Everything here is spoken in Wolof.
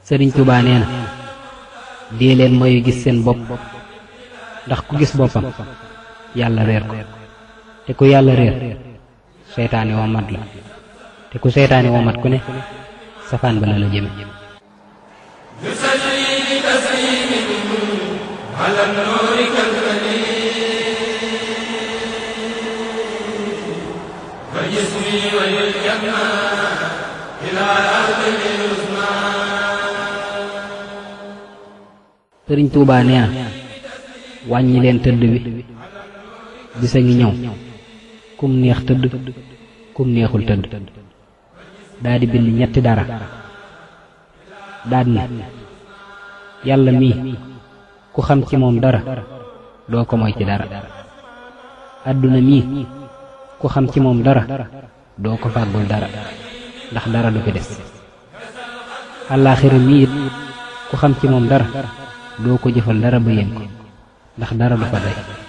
sëriñ Tuubaa nee na dee leen mooy gis seen bopp ndax ku gis boppam yàlla réer ko te ku yàlla réer seytaane woo mat la te ku seytaane woo mat ku ne safaan ba la la jëme sëriñ Tuubaa nee na wàññi leen tëdd bi bisa ngi ñëw kum neex tëdd kum neexul tëdd daa di bind ñetti dara daad ne yàlla mii ku xam ci moom dara doo ko moy ci dara àdduna mii ku xam ci moom dara doo ko fàggul dara ndax dara du fi des àllaaxira mii it ku xam ci moom dara doo ko jëfal dara ba yéen ko ndax dara du fa day